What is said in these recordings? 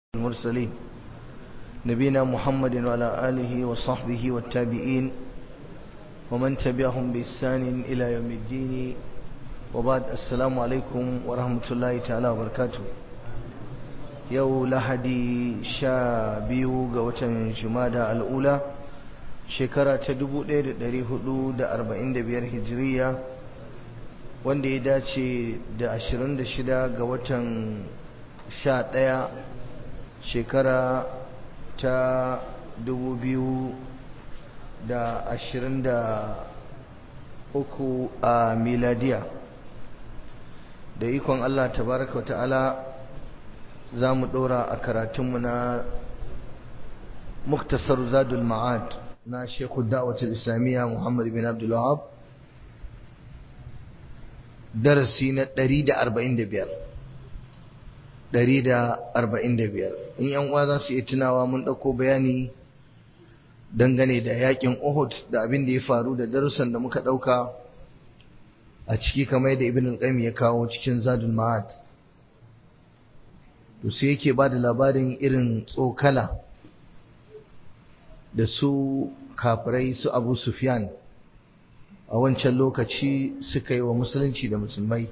المرسلين نبينا محمد وعلى آله وصحبه والتابعين ومن تبعهم بإحسان إلى يوم الدين وبعد السلام عليكم ورحمة الله تعالى وبركاته yau lahadi sha biyu ga watan jumada al'ula shekara ta 1445 hijiriya wanda ya dace da 26 ga watan 11 shekara ta 2023 a miladiya da ikon Allah tabaraka wa ta'ala za mu ɗora a karatunmu na muktasar zadul ma'ad na shekhu da'awatul islamiyya muhammad bin abdul wahab darasi na 145 145 in yan uwa za su iya tunawa mun ɗauko bayani dangane da yakin uhud da abin da ya faru da darussan da muka ɗauka a ciki kamar da ibn al-qayyim ya kawo cikin zadul ma'ad to sai yake ba da labarin irin tsokala da su kafirai su abu sufyan a wancan lokaci suka yi wa musulunci da musulmai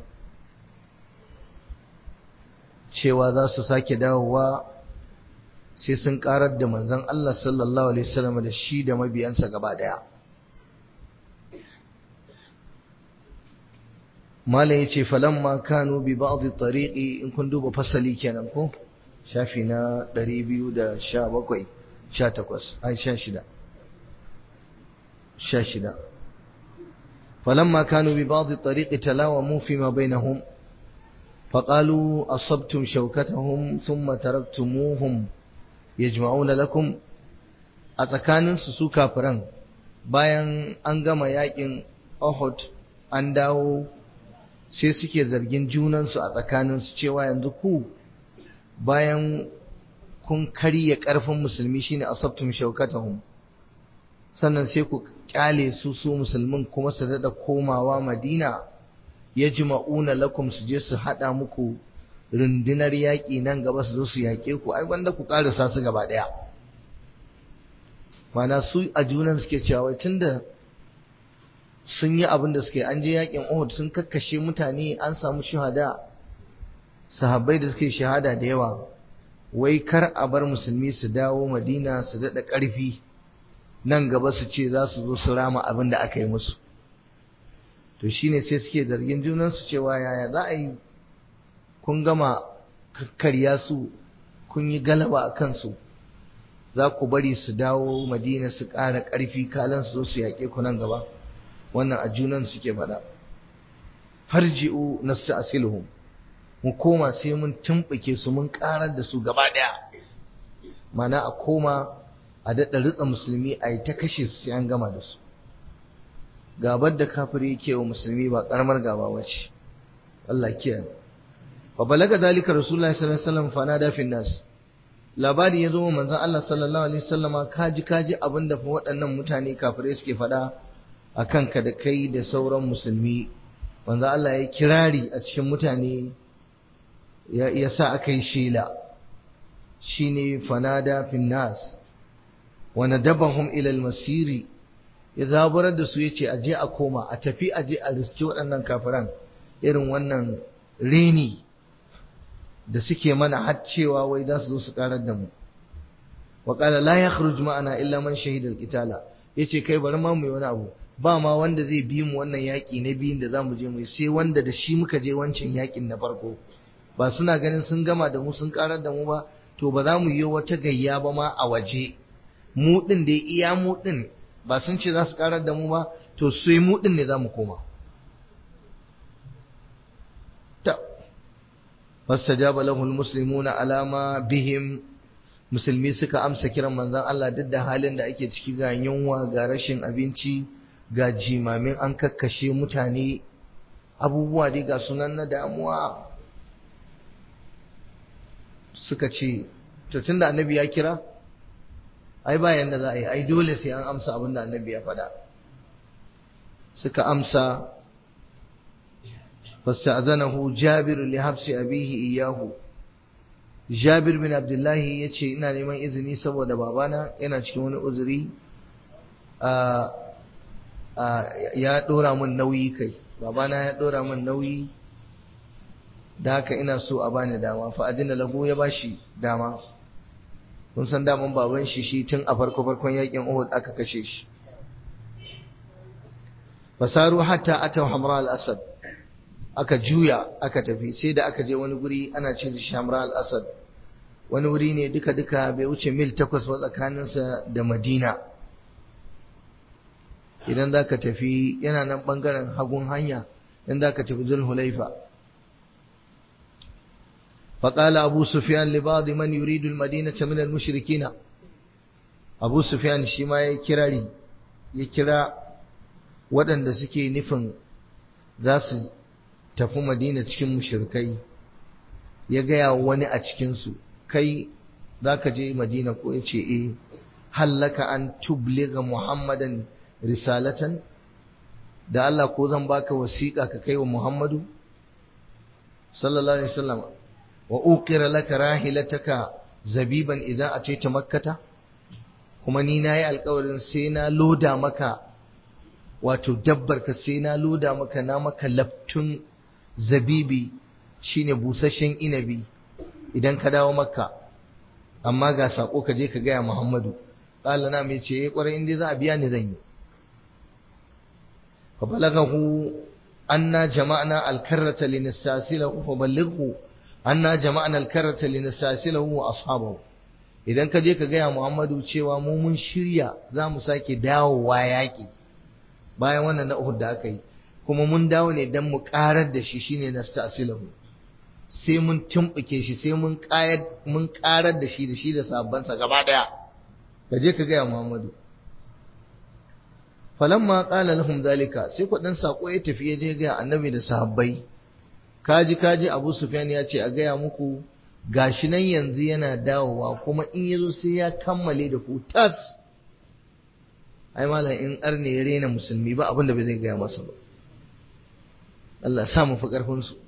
cewa za su sake dawowa sai sun karar da manzon Allah sallallahu alaihi wasallam da shi da mabiyansa gaba daya mala ya ce falamma kanu bi ba'dhi tariqi in kun duba fasali kenan ko shafi na 217 18 ai 16 16 falamma kanu bi ba'dhi tariqi talawamu fi ma bainahum فقالوا أصبتم شوكتهم ثم تركتموهم يجمعون لكم أتكانن su kafiran bayan an gama yakin Uhud an dawo sai suke zargin junansu a tsakaninsu cewa yanzu ku bayan kun karya ƙarfin musulmi shine asabtum shaukatahum sannan sai ku kyale su su musulmin kuma su daɗa komawa madina ya jima'una lakum su je su haɗa muku rundunar yaƙi nan gaba su zo su yaƙe ku ai wanda ku ƙarasa su gaba ɗaya mana su a junan suke cewa tunda sun yi abin da suke an je yakin Uhud sun kakkashe mutane an samu shahada sahabbai da suke shahada da yawa wai kar a bar musulmi su dawo Madina su daɗa ƙarfi nan gaba su ce za su zo su rama abin da aka yi musu to shine sai suke zargin junan su cewa yaya za a yi kun gama kakkarya su kun yi galaba a kansu za ku bari su dawo Madina su ƙara ƙarfi kalan su zo su yaƙe ku nan gaba wannan a junan suke faɗa farji'u nasta'siluhum mu koma sai mun tumbuke su mun karar da su gaba daya mana a koma a daɗa ritsa musulmi a yi ta kashe su sai an gama da su gabar da kafiri yake wa musulmi ba karamar gaba wace Allah kiyaye fa balaga dalika rasulullahi sallallahu alaihi wasallam fa nada fi nas labari ya zo wa manzon Allah sallallahu alaihi wasallama kaji kaji abinda fa waɗannan mutane kafirai suke faɗa a kanka da kai da sauran musulmi wanda Allah ya kirari a cikin mutane ya sa aka yi shela shi ne fanada finnas wani dabahun ilal masiri ya zaburar da su ya ce aje a koma a tafi aje a riski waɗannan kafiran irin wannan reni da suke mana har cewa wai za su zo su karar da mu wa la yakhruj ma'ana illa man shahida al-qitala yace kai bari ma mu yi wani abu ba ma wanda zai bi mu wannan yaƙi na biyun da za mu je mu sai wanda da shi muka je wancan yaƙin na farko ba suna ganin sun gama da mu sun karar da mu ba to ba za mu yi wata gayya ba ma a waje mu din da iya mu din ba sun ce za su karar da mu ba to sai mu din ne za mu koma ta fastajaba lahu almuslimuna alama bihim musulmi suka amsa kiran manzon Allah duk da halin da ake ciki ga yunwa ga rashin abinci ga jimamin an kakkashe mutane abubuwa dai ga sunan na damuwa suka ce to tunda annabi ya kira ai bayan da za a yi ai dole sai an amsa abin da annabi ya faɗa suka amsa fasta'zanahu jabir li habsi abihi iyahu Jabir bin Abdullahi ya ce ina neman izini saboda babana yana cikin wani uzuri ya ɗora min nauyi kai babana ya ɗora min nauyi da haka ina so a bani dama fa adina lahu ya bashi dama kun san daman baban shi shi tun a farko farkon yakin Uhud aka kashe shi fasaru hatta ataw hamra al-asad aka juya aka tafi sai da aka je wani guri ana ce da shamra al-asad wani wuri ne duka duka bai wuce mil takwas ba tsakaninsa da madina idan za ka tafi yana nan bangaren hagun hanya idan za ka tafi zulhulaifa فقال أبو سفيان لبعض من يريد المدينة من المشركين أبو سفيان شما يكراري يكرا waɗanda suke nufin za su tafi madina cikin mushrikai ya gaya wani a cikinsu kai za ka je madina ko ya ce eh hallaka an tubliga muhammadan risalatan da Allah ko zan baka wasiƙa ka kai wa muhammadu sallallahu alaihi wasallam wa uqira laka rahilataka zabiban idan ataita makkata kuma ni nayi alƙawarin sai na loda maka wato dabbar ka sai na loda maka na maka laftun zabibi shine busasshen inabi idan ka dawo makka amma ga sako ka je ka gaya muhammadu qala na mai ce eh kwarai inda za a biya ni zan yi fa balagahu anna jama'na al-karrata linastasilahu fa ballighu anna jama'na al-karrata linastasilahu wa ashabahu idan ka je ka gaya muhammadu cewa mu mun shirya za mu sake dawowa yaƙi bayan wannan na Uhud da aka yi kuma mun dawo ne dan mu karar da shi shine nastasilahu sai mun tumbuke shi sai mun kayar mun karar da shi da shi da sabbansa gaba daya kaje ka ga Muhammadu falamma qala lahum zalika sai ku dan sako ya tafi ya je ga annabi da sahabbai kaji kaji Abu Sufyan ya ce a gaya muku gashi nan yanzu yana dawowa kuma in yazo sai ya kammale da ku tas ai malam in arne ya rena musulmi ba abinda bai zai gaya masa ba Allah sa mu fi karfin su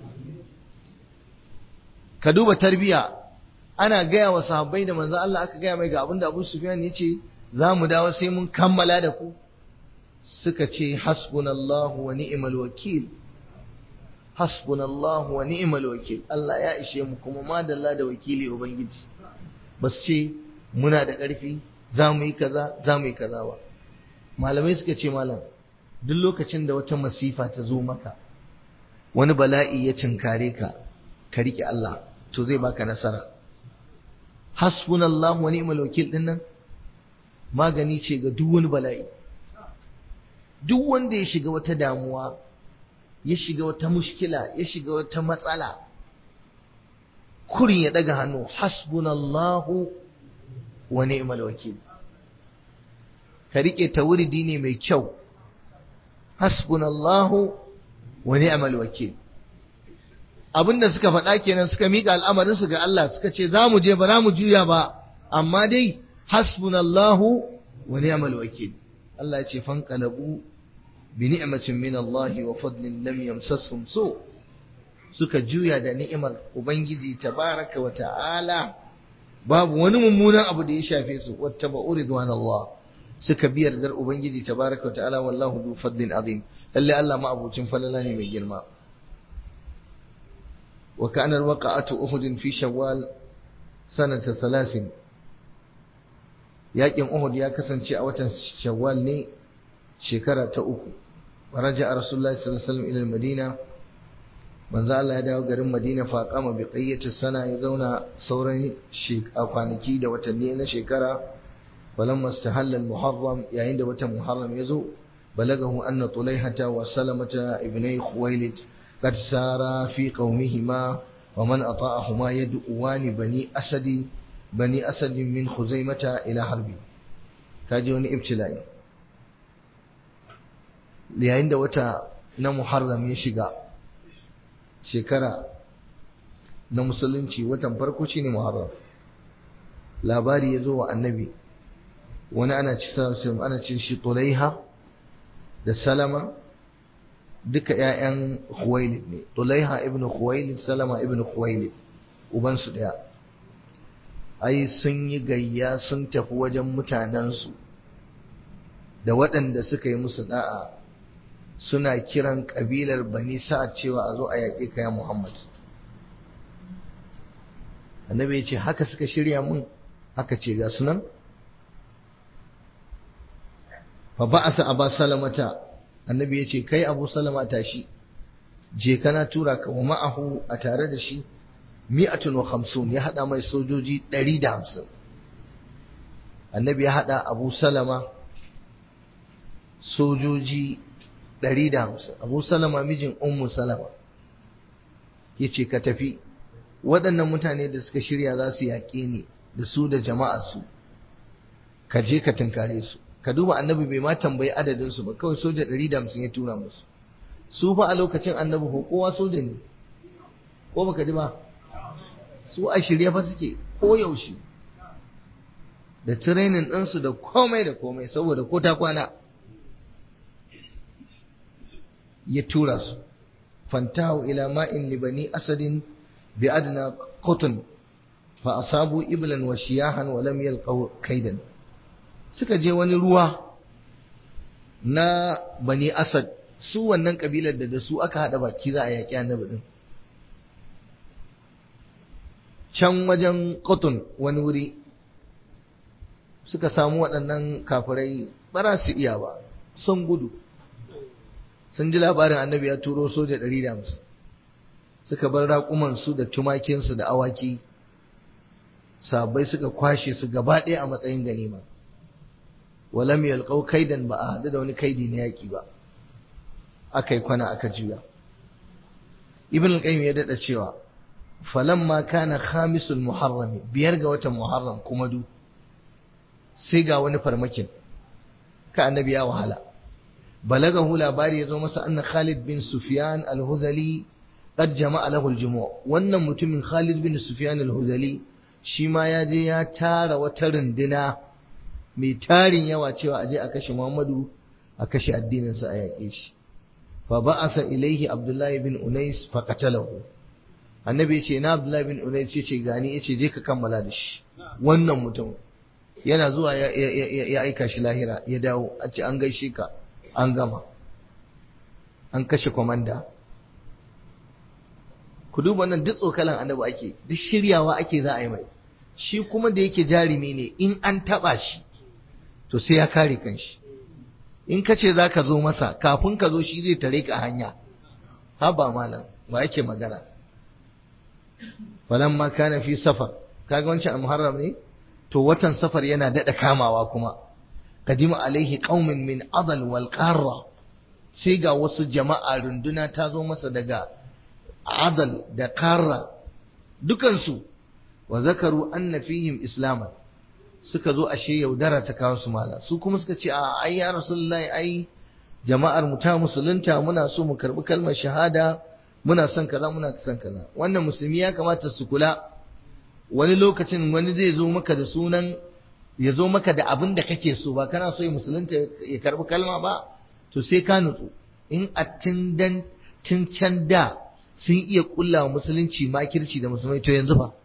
ka duba tarbiya ana gaya wa sahabbai da manzo Allah aka gaya mai ga abinda Abu Sufyan ya ce za mu dawo sai mun kammala da ku suka ce hasbunallahu wa ni'mal wakil hasbunallahu wa ni'mal wakil Allah ya ishe mu kuma madalla da wakili ubangiji basu ce muna da ƙarfi za mu yi kaza za mu yi kaza ba malamai suka ce malam duk lokacin da wata masifa ta zo maka wani bala'i ya cinkare ka ka rike Allah to zai baka nasara hasbunallahu wa ni'mal wakil din nan magani ce ga duk wani bala'i duk wanda ya shiga wata damuwa ya shiga wata mushkila ya shiga wata matsala kurin ya daga hannu hasbunallahu wa ni'mal wakil ka rike tawridi ne mai kyau hasbunallahu wa ni'mal wakil abinda suka faɗa kenan suka mika al'amarin su ga Allah suka ce za mu je ba za mu juya ba amma dai hasbunallahu wa ni'mal wakil Allah ya ce fanqalabu bi ni'matin min Allah wa fadlin lam yamsashum su suka juya da ni'imar ubangiji tabaraka wa ta'ala babu wani mummunan abu da ya shafe su wattaba'u ridwanallah suka bi yardar ubangiji tabaraka wa ta'ala wallahu du fadlin azim lalle Allah ma abucin falala ne mai girma wa kana alwaqa'atu uhud fi shawwal sanata 30 yakin uhud ya kasance a watan shawwal ne shekara ta uku raja rasulullahi sallallahu alaihi wasallam ila madina manzo Allah ya dawo garin Madina fa kama bi qayyati sana ya zauna sauran kwanaki da watanni na shekara falamma istahalla al-muharram yayin da watan muharram ya zo balagahu anna tulaihata wa salamata ibnai khuwailid qad sara fi qaumihima wa man ata'ahuma yad'uwani bani asadi bani asad min khuzaimata ila harbi kaji wani ibtila'i yayin da wata na muharram ya shiga shekara na musulunci watan farko shine muharram labari ya zo wa annabi wani ana ci ana cin shi tulaiha da salama duka ƴaƴan khuwailid ne tulaiha ibnu khuwailid salama ibnu khuwailid uban su daya ai sun yi gayya sun tafi wajen mutanensu da waɗanda suka yi musu da'a suna kiran ƙabilar bani sa'ad cewa a zo a yaƙi kaya Muhammad annabi ya ce haka suka shirya mun haka ce ga sunan fa ba'asa aba salamata annabi ya ce kai abu salama tashi je kana tura ka wa ma'ahu a tare da shi mi'atun wa khamsun ya hada mai sojoji ɗari da hamsin annabi ya hada abu salama sojoji ɗari da hamsin abu salama mijin ummu salama ya ce ka tafi waɗannan mutane da suka shirya za su yaƙe ni da su da jama'a su ka je ka tunkare su ka duba annabi bai ma tambayi adadin su ba kawai soja ɗari da hamsin ya tura musu su fa a lokacin annabi ko kowa soja ne ko baka ji ba su a shirye fa suke ko yaushe da training ɗinsu da komai da komai saboda ko ta kwana ya tura su fantahu ila ma'in libani asadin bi adna qutn fa asabu iblan wa shiyahan wa lam yalqaw kaidan suka je wani ruwa na bani asad su wannan kabilar da da su aka hada baki za a yaƙi annabi din can wajen qutn wani wuri suka samu waɗannan kafirai ba su iya ba sun gudu sun ji labarin annabi ya turo soja ɗari da hamsin suka bar raƙumansu da tumakinsu da awaki sabai suka kwashe su gaba ɗaya a matsayin ganima walam yalqau kaidan ba a haɗu da wani kaidi na yaƙi ba aka yi kwana aka juya ibn al-qayyim ya daɗa cewa falamma kana khamisul muharrami biyar ga watan muharram kuma du sai ga wani farmakin ka annabi ya wahala balagahu labari ya zo masa anna Khalid bin Sufyan al-Huzali qad jama'a lahu al-jumu' wannan mutumin Khalid bin Sufyan al-Huzali shi ma ya je ya tara wata runduna mai tarin yawa cewa aje a kashe Muhammadu a kashe addinin sa a yaƙe shi fa ba'asa ilaihi Abdullahi bin Unais fa qatalahu annabi ya ce na Abdullahi bin Unais ya ce gani ya ce je ka kammala da shi wannan mutum yana zuwa ya aika shi lahira ya dawo a ce an gaishe ka an gama an kashe kwamanda ku duba nan duk tsokalan annabi ake duk shiryawa ake za a yi mai shi kuma da yake jarumi ne in an taba shi to sai ya kare kanshi in ka ce za ka zo masa kafin ka zo shi zai tare ka hanya haba malam ba yake magana falamma kana fi safar kaga wancan muharram ne to watan safar yana daɗa kamawa kuma kadima alaihi qaumin min adal wal qarra sai ga wasu jama'a runduna ta zo masa daga adal da qarra dukansu wa zakaru anna fihim islaman suka zo ashe yaudara ta kawo su mala su kuma suka ce a ai ya rasulullahi ai jama'ar mu ta musulunta muna so mu karbi kalmar shahada muna son kaza muna son kaza wannan musulmi ya kamata su kula wani lokacin wani zai zo maka da sunan ya zo maka da abin da kake so ba kana so ya musulunta ya karbi kalma ba to sai ka nutsu in a tun dan tun can da sun iya kulla wa musulunci makirci da musulmai to yanzu ba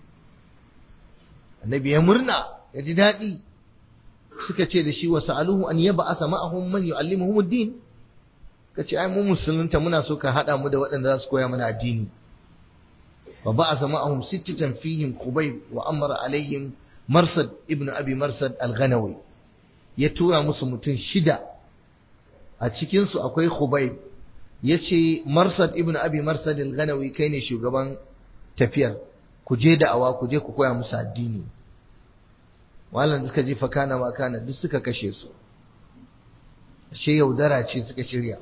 annabi ya murna ya ji daɗi suka ce da shi wa sa'aluhu an yaba asa ma'ahum man yu'allimuhum ad-din kace ai mu musulunta muna so ka hada mu da waɗanda za su koya mana addini fa ba'atha ma'ahum sittatan fihim khubayb wa amara alaihim marsad ibnu abi marsad al-ghanawi ya tura musu mutum shida a cikin su akwai khubayb yace marsad ibnu abi marsad al-ghanawi kai ne shugaban tafiyar ku je da'awa ku je ku koya musu addini malam da suka je fa kana ma kana duk suka kashe su ashe yaudara ce suka shirya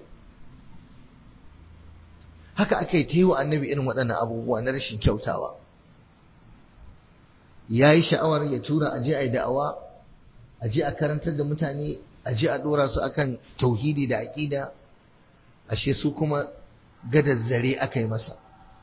haka aka yi ta yi wa annabi irin waɗannan abubuwa na rashin kyautawa ya yi sha'awar ya tura aje a yi da'awa aje a karantar da mutane aje a ɗora su akan tauhidi da aƙida ashe su kuma gadar zare aka yi masa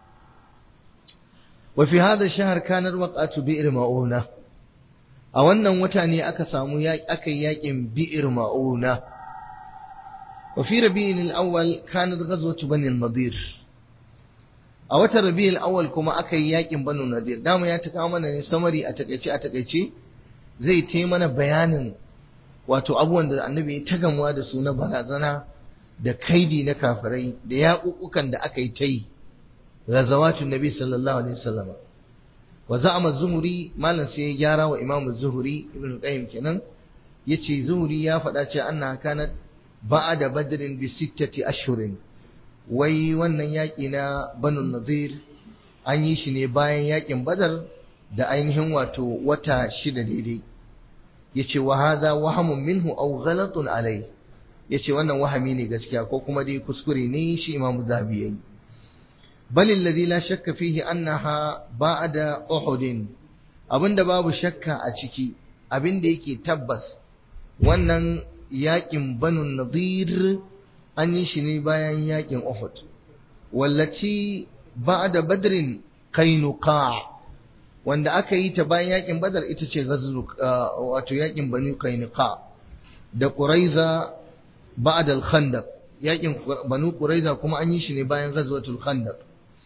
wa fi hada shahar kanar waqatu bi'r ma'una a wannan wata ne aka samu aka yi yaƙin bi'r ma'una wa fi rabi'in al-awwal kanat ghazwatu bani al-nadir a watan rabi'ul awwal kuma aka yi yakin banu nadir dama ya taka mana ne samari a takaice a takaice zai ta mana bayanin wato abubuwan da annabi ya ta gamuwa da su na barazana da kaidi na kafirai da yaƙuƙukan da aka yi ta yi غزوات النبي صلى الله عليه وسلم وزعم الزهري مالن sai ya gyara wa Imam Zuhri Ibn Qayyim kenan yace Zuhri ya faɗa cewa anna kanat ba'da badrin bi sittati ashhurin wai wannan yaki na Banu Nadir an yi shi ne bayan yakin Badar da ainihin wato wata shida daidai yace wa hadha wahamun minhu aw ghalatun alai yace wannan wahami ne gaskiya ko kuma dai kuskure ne shi Imam Zahabi yayi بل الذي لا شك فيه أنها بعد أحد abinda babu shakka a ciki abinda yake tabbas wannan yakin banu nadir an yi shi ne bayan yakin uhud wallaci ba'da badrin kainuka wanda aka yi ta bayan yakin badar ita ce ghazlu wato yakin banu kainuka da quraiza ba'da al-khandaq yakin banu quraiza kuma an yi shi ne bayan ghazwatul khandaq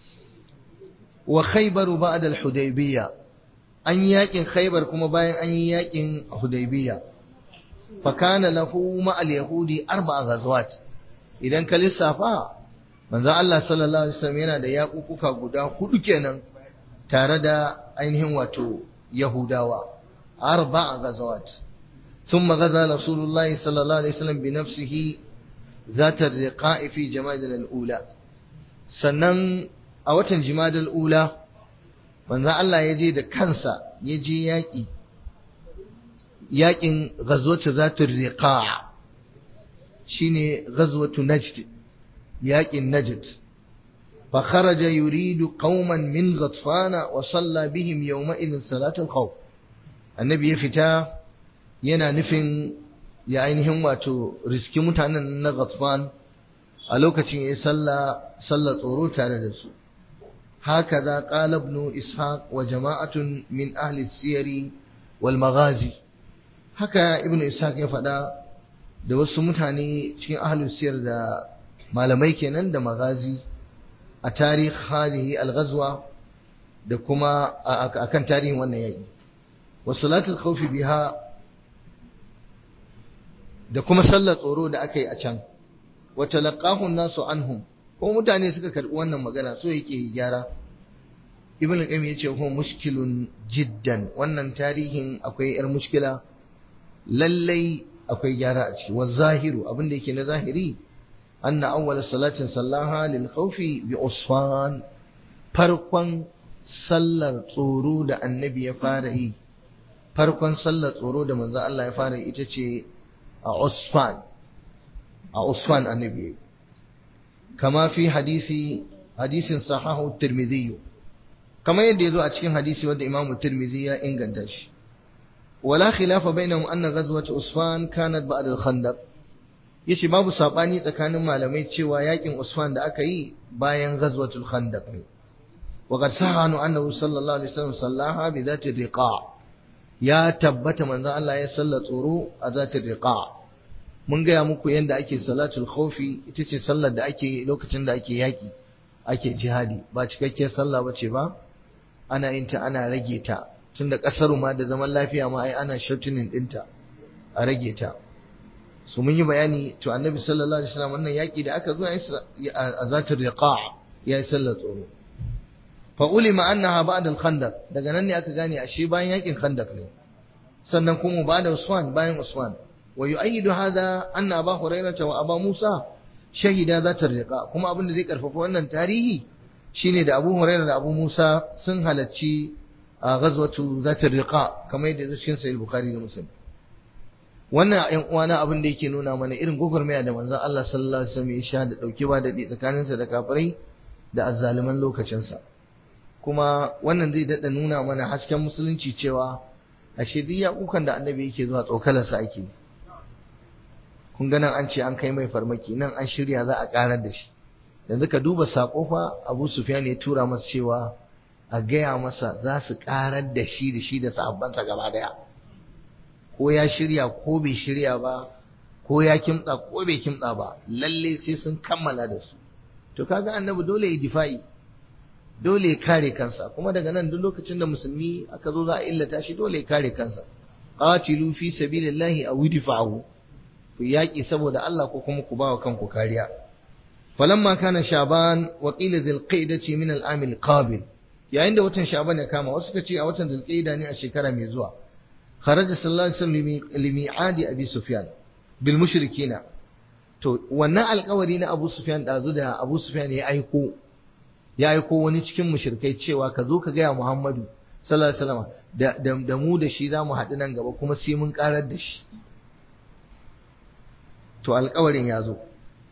wa khaybaru ba'da al-hudaybiyya an yi yakin khaybar kuma bayan an yi yakin hudaybiyya fa kana lahu ma al-yahudi arba'a ghazwat idan ka lissafa manzo Allah sallallahu alaihi wasallam yana da yakukuka guda hudu kenan tare da ainihin wato yahudawa arba'a ghazwat ثم غزا رسول الله صلى الله عليه وسلم بنفسه ذات الرقاء في جماد الأولى sannan a watan jimadal ula manzo Allah ya je da kansa ya je yaƙi yaƙin ghazwatu zatul riqa shine ghazwatu najd yaƙin najd fa kharaja yuridu qauman min ghatfana wa salla bihim yawma idin salatul khawf annabi ya fita yana nufin ya ainihin wato riski mutanen na ghatfan a lokacin ya salla salla tsoro tare da su هكذا قال ابن إسحاق وجماعة من أهل السير والمغازي haka ibn ishaq ya faɗa da wasu mutane cikin ahlus siyar da malamai kenan da magazi a tarih hadhihi al-ghazwa da kuma akan tarihin wannan yaki wa salatul khawf biha da kuma sallar tsoro da aka yi a can wa talaqahu an-nasu anhum ko mutane suka karbi wannan magana so yake yi gyara ibn al-qayyim yace ko mushkilun jiddan wannan tarihin akwai yar mushkila lallai akwai gyara a ciki wa zahiru abinda yake na zahiri anna awwal salatin sallaha lil khawfi bi usfan farkon sallar tsoro da annabi ya fara yi farkon sallar tsoro da manzo Allah ya fara yi ita ce a usfan a usfan annabi kama fi hadisi hadisin sahahu tirmidhi kama yadda yazo a cikin hadisi wanda imamu tirmidhi ya inganta shi wala khilafa bainahum anna ghazwat usfan kanat ba'da al-khandaq yace babu sabani tsakanin malamai cewa yakin usfan da aka yi bayan ghazwatul khandaq ne وقد صح عنه أنه صلى الله عليه وسلم صلاها بذات الرقاع يا تبت من ذا الله يسلى tsoro a ذات الرقاع mun gaya muku yadda ake salatul khawfi ita ce sallar da ake lokacin da ake yaki ake jihadi ba cikakkiyar sallah ba ce ba ana yin ta ana rage ta tunda kasar ma da zaman lafiya ma ai ana shortening dinta a rage ta su mun yi bayani to annabi sallallahu alaihi wasallam wannan yaki da aka zo a zatul riqa ya yi sallar tsoro fa ulima annaha ba'da al-khandaq daga nan ne aka gane ashe bayan yakin khandaq ne sannan kuma ba'da usman bayan usman ويؤيد هذا أن أبا هريرة وأبا موسى شهدا ذات الرقاء كما أبن ذي كرفف وأن تاريخي شيني دا أبو هريرة دا أبو موسى سن هلتشي غزوة ذات الرقاء كما يدى ذكين سيد البخاري ومسلم wannan uwana abin da yake nuna mana irin gwagwarmaya da manzon Allah sallallahu alaihi wasallam ya sha da dauke ba da tsakaninsa da kafirai da azzaliman lokacinsa kuma wannan zai dada nuna mana hasken musulunci cewa ashe duk yakukan da annabi yake zuwa tsokalarsa ake kun ga nan an ce an kai mai farmaki nan an shirya za a karar da shi yanzu ka duba sako fa Abu Sufyan ya tura masa cewa a gaya masa za su karar da shi da shi da sahabbansa gaba daya ko ya shirya ko bai shirya ba ko ya kimtsa ko bai kimtsa ba lalle sai sun kammala da su to kaga annabi dole ya difa'i dole ya kare kansa kuma daga nan duk lokacin da musulmi aka zo za a illata shi dole ya kare kansa qatilu fi sabilillahi aw idfa'u ku yaki saboda Allah ko kuma ku ba wa kanku kariya falamma kana shaban wa qila dhil qa'dati min al-am al-qabil yayin da watan shaban ya kama wasu suka ce a watan dhil qa'da ne a shekara mai zuwa kharaja sallallahu alaihi wasallam limi'adi abi sufyan bil mushrikina to wannan alƙawari na abu sufyan dazu da abu sufyan ya aiko ya aiko wani cikin mushrikai cewa ka zo ka gaya Muhammadu sallallahu alaihi wasallam da, da, da mu da shi za mu haɗu nan gaba kuma sai mun karar da shi to alƙawarin ya zo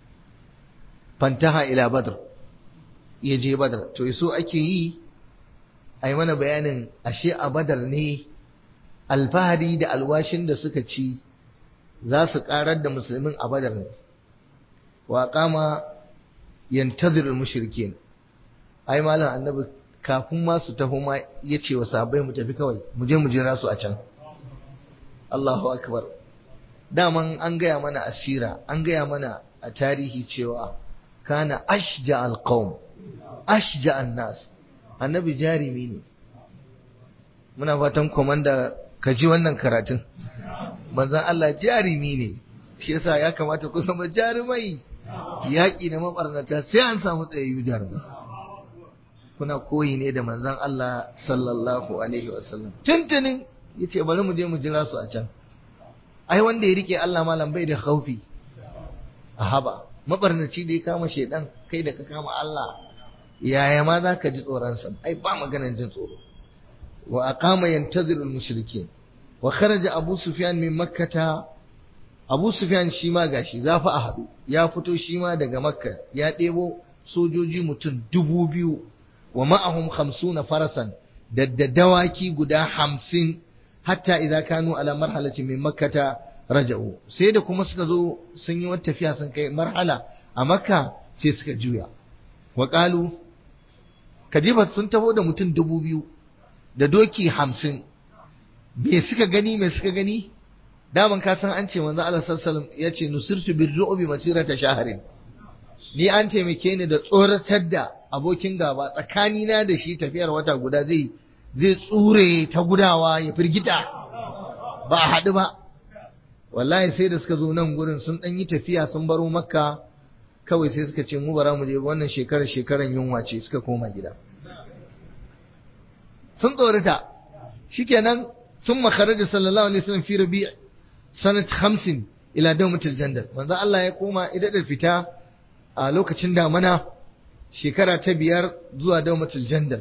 fantaha ila badr ya je badr to yaso ake yi a yi mana bayanin ashe a badar ne alfahari da alwashin da suka ci za su karar da musulmin a badar ne wa kama yantazir mushrikin ai malam annabi kafin ma su taho ma ya ce wa sahabbai mu tafi kawai mu je mu jira su a can Allahu akbar daman an gaya mana asira an gaya mana a tarihi cewa kana ashja alqaum ashja annas annabi jarimi ne muna fatan komanda ka ji wannan karatun manzon Allah jarimi ne shi yasa ya kamata ku zama jarumai yaƙi na mabarnata sai an samu tsayayyu jarumai kuna koyi ne da manzon Allah sallallahu alaihi wasallam tuntunin yace bari mu je mu jira su a can ai wanda ya rike Allah malam bai da khaufi a haba mabarnaci da ya kama shedan kai da ka kama Allah yaya ma za ka ji tsoron sa ai ba maganar jin tsoro wa aqama yantaziru al-mushrikeen wa kharaja abu sufyan min makkata abu sufyan shi ma gashi zafi a hadu ya fito shi ma daga makka ya ɗebo sojoji mutum dubu biyu wa ma'ahum khamsuna farasan da dawaki guda hamsin hatta idza kanu ala marhalati min makkata raja'u sai da kuma suka zo sun yi wata tafiya sun kai marhala a makka sai suka juya wa qalu kadiba sun taho da mutum dubu biyu da doki hamsin me suka gani me suka gani daman ka san an ce manzo Allah sallallahu alaihi wasallam yace nusirtu birru'bi masirata shaharin ni an taimake ni da tsoratar da abokin gaba tsakanina da shi tafiyar wata guda zai zai tsure ta gudawa ya firgita ba a haɗu ba wallahi sai da suka zo nan gurin sun ɗan yi tafiya sun baro makka kawai sai suka ce mu bara mu je wannan shekarar shekaran yunwa ce suka koma gida sun tsorata shikenan sun makaraja sallallahu alaihi wasallam fi rabi' sanat 50 ila dawmatil jandal manzo Allah ya koma idan fita a lokacin damana shekara ta biyar zuwa dawmatul jandal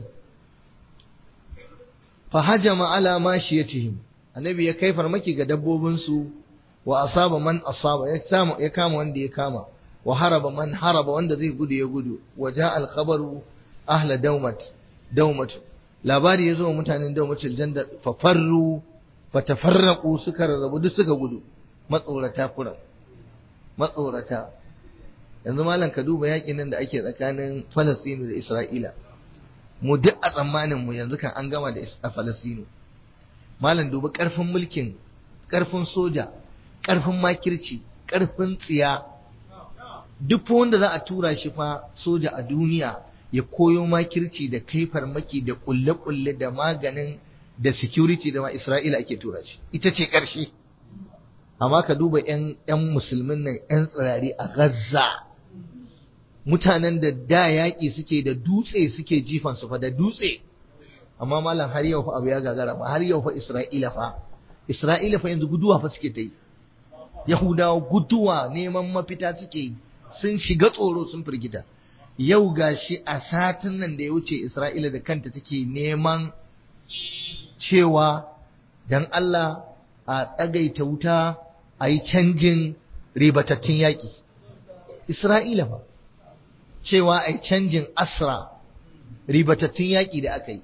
fa hajama ala mashiyatihim annabi ya kai farmaki ga dabbobinsu wa asaba man asaba ya samu ya kama wanda ya kama wa haraba man haraba wanda zai gudu ya gudu wa ja al khabaru ahla dawmat dawmat labari ya zo mutanen dawmatul jandal fa farru fa tafarraqu suka rarrabu duk suka gudu matsorata kuran matsorata yanzu malam ka duba yakin nan da ake tsakanin Falastinu da Isra'ila mu duk a tsammanin mu yanzu kan an gama da Falastinu malam duba karfin mulkin karfin soja karfin makirci karfin tsiya duk wanda za a tura shi fa soja a duniya ya koyo makirci da kai farmaki da kulle-kulle da maganin da security da ma Isra'ila ake tura shi ita ce ƙarshe amma ka duba 'yan musulmin nan 'yan tsirari a Gaza mutanen da da yaƙi suke da dutse suke jifan su fa da dutse amma malam har yau fa abu ya gagara fa har yau fa Isra'ila fa Isra'ila fa yanzu guduwa fa suke ta yi Yahudawa guduwa neman mafita suke yi sun shiga tsoro sun firgita yau gashi a satin nan da ya wuce Isra'ila da kanta take neman cewa dan Allah a tsagaita wuta a yi canjin ribatattun yaƙi Isra'ila ba cewa a canjin asra ribatattun yaƙi da aka yi.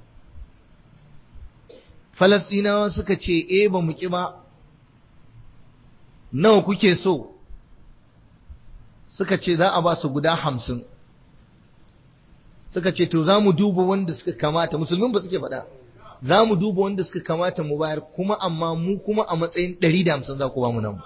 Falastinawa suka ce, E ba mu ƙi ba, nawa kuke so, suka ce za a ba su guda hamsin. Suka ce, To za mu duba wanda suka kamata, musulmin ba suke faɗa, za mu duba wanda suka kamata mu bayar, kuma amma mu kuma a matsayin ɗari da hamsin za ku ba mu nan.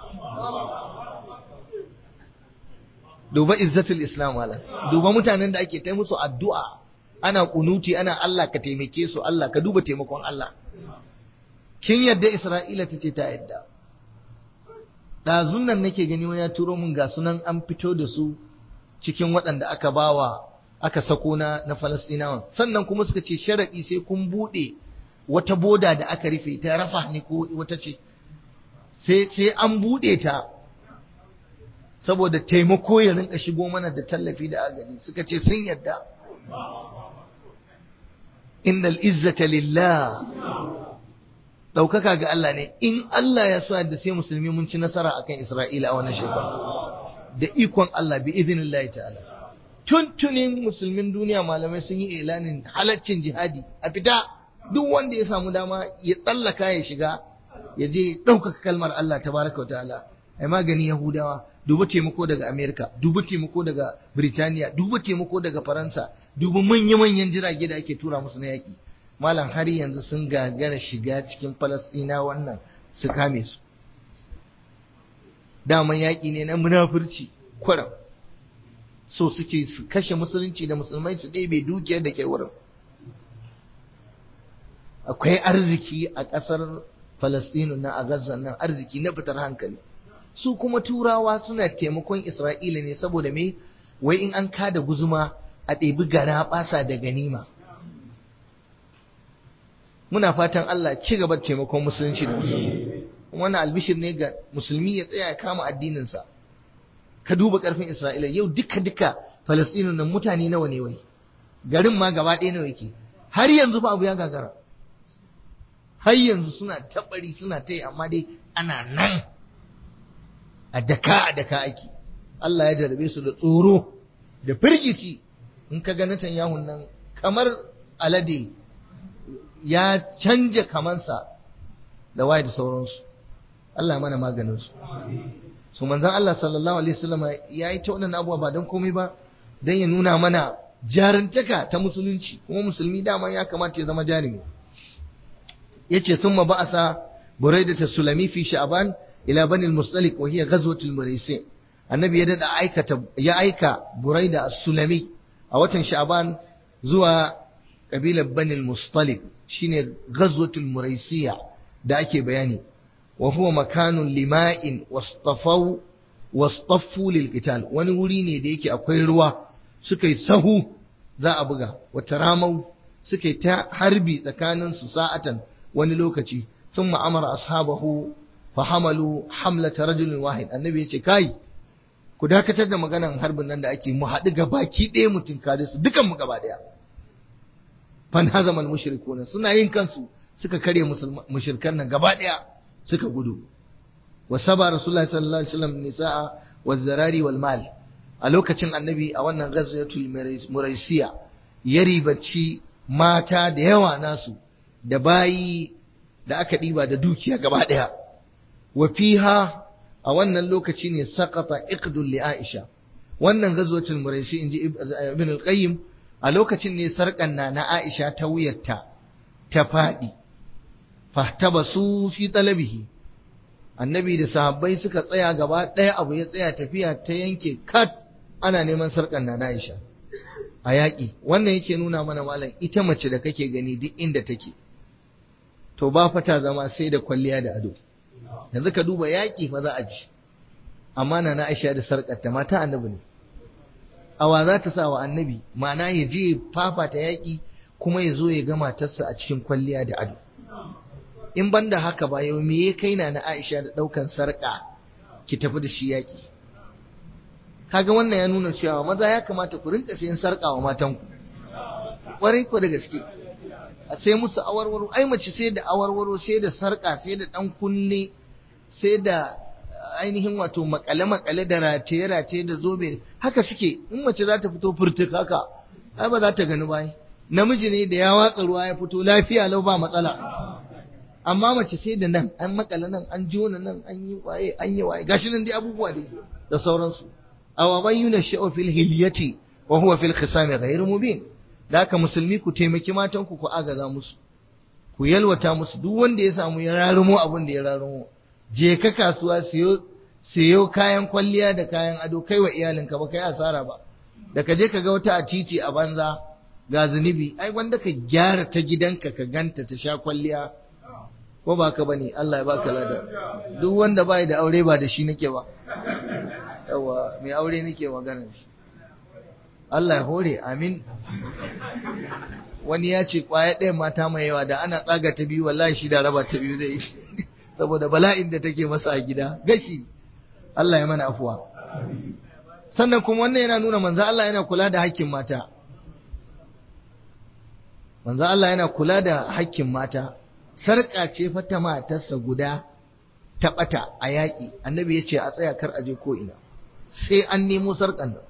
duba izzatul islam wala duba mutanen da ake tai musu addu'a ana kunuti ana Allah ka taimake su Allah ka duba taimakon Allah kin yadda Isra'ila ta ce ta yadda ɗazun nan nake gani wani ya turo min ga sunan an fito da su cikin waɗanda aka bawa aka sako na na Falastinawan sannan kuma suka ce sharaɗi sai kun buɗe wata boda da aka rufe ta rafa ne ko wata ce sai sai an buɗe ta saboda taimako ya rinka shigo mana da tallafi da agaji suka ce sun yadda innal izzata lillah ɗaukaka ga Allah ne in Allah ya so yadda sai musulmi mun ci nasara akan Isra'ila a wannan shekara da ikon Allah bi idinillahi ta'ala tuntunin musulmin duniya malamai sun yi ilanin halaccin jihadi a fita duk wanda ya samu dama ya tsallaka ya shiga ya je ɗaukaka kalmar Allah tabaraka wa ta'ala ai magani Yahudawa duba taimako daga Amerika duba taimako daga Birtaniya duba taimako daga Faransa duba manya-manyan jirage da ake tura musu na yaƙi malam har yanzu sun gagara shiga cikin Falastina wannan su kame su daman yaƙi ne na munafurci kwaram so suke su kashe musulunci da musulmai su ɗebe dukiyar da ke wurin akwai arziki a ƙasar Falastinu na a Gaza nan arziki na fitar hankali su kuma turawa suna taimakon Isra'ila ne saboda me wai in an kada guzuma a ɗebi gara ɓasa da ganima muna fatan Allah ci gaba da taimakon musulunci da musulmi wannan albishir ne ga musulmi ya tsaya ya kama addininsa ka duba ƙarfin Isra'ila yau duka duka Falastinu nan mutane nawa ne wai garin ma gaba ɗaya nawa yake har yanzu fa abu ya gagara har yanzu suna tabari suna ta yi amma dai ana nan a daka a daka ake Allah ya jarabe su da tsoro da firgici in ka ga Netanyahu nan kamar alade ya canja kamansa da waye da sauransu Allah mana maganin su so manzon Allah sallallahu alaihi wasallam ya yi ta wannan abubuwa ba don komai ba don ya nuna mana jarantaka ta musulunci kuma musulmi dama ya kamata ya zama jarumi yace thumma ba'asa buraidah sulami fi sha'ban ila bani al-mustalik wa hiya ghazwatul muraisi annabi ya dada aikata ya aika buraida as-sulami a watan sha'ban zuwa kabilar bani al-mustalik shine ghazwatul muraisiya da ake bayani wa huwa makanun lima'in wastafaw wastaffu lil qital wani wuri ne da yake akwai ruwa suka yi sahu za a buga wata ramau suka yi ta harbi tsakanin su sa'atan wani lokaci sun ma'amara ashabahu fahamalu hamlata rajulin wahid annabi ya ce kai ku dakatar da maganan harbin nan da ake mu haɗu ga baki ɗaya mutum kare su dukan mu gaba ɗaya fan hazamal mushrikuna suna yin kansu suka karya mushrikan nan gaba ɗaya suka gudu wa saba rasulullahi sallallahu alaihi wasallam nisaa wa zarari wal mal a lokacin annabi a wannan ghazwatul muraisiya ya ribaci mata da yawa nasu da bayi da aka ɗiba da dukiya gaba ɗaya wa fiha a wannan lokaci ne sakata iqdul li Aisha wannan ghazwatul muraisi inji ibn al-qayyim a lokacin ne sarkan na na Aisha ta wuyarta ta fadi fahtabasu fi talabihi annabi da sahabbai suka tsaya gaba ɗaya abu ya tsaya tafiya ta yanke kat ana neman sarkan na na Aisha a yaƙi wannan yake nuna mana malam ita mace da kake gani duk inda take to ba fata zama sai da kwalliya da ado yanzu ka duba yaƙi fa za a ji amma na na Aisha da sarƙarta mata annabi ne awa za ta sa wa annabi ma'ana ya je fafata yaƙi kuma ya zo ya ga matarsa a cikin kwalliya da ado in ban da haka ba yau me ya kai na na Aisha da ɗaukan sarƙa ki tafi da shi yaƙi kaga wannan ya nuna cewa maza ya kamata ku rinka sayan sarƙa wa matanku ƙwarai ko da gaske a sai musu awarwaro ai mace sai da awarwaro sai da sarka sai da dan kunne sai da ainihin wato makale makale da rataye rataye da zobe haka suke in mace za ta fito furtuk haka ai ba za ta gani ba namiji ne da ya watsa ruwa ya fito lafiya lau ba matsala amma mace sai da nan an makale nan an jona nan an yi waye an yi waye gashi nan dai abubuwa dai da sauransu awaman yuna sha'u fil hilyati wa huwa fil khisami ghayr mubin da haka musulmi ku taimaki matanku ku agaza musu ku yalwata musu duk wanda ya samu ya rarumo abin da ya rarumo je ka kasuwa siyo siyo kayan kwalliya da kayan ado kai wa iyalinka ba kai asara ba da ka je ka ga wata a titi a banza ga zunubi ai wanda ka gyara ta gidanka ka ganta ta sha kwalliya ko ba ka bane Allah ya baka lada duk wanda bai da aure ba da shi nake ba yawa mai aure nake magana shi Allah ya hore amin wani ya ce kwaya ɗaya mata mai yawa da ana tsaga ta biyu wallahi shi da raba ta biyu zai saboda bala'in da take masa a gida gashi Allah ya mana afuwa sannan kuma wannan yana nuna manzo Allah yana kula da hakkin mata manzo Allah yana kula da hakkin mata sarƙa ce fa ta matarsa guda ta ɓata a yaƙi annabi ya ce a tsaya kar a je ko ina sai an nemo sarƙan nan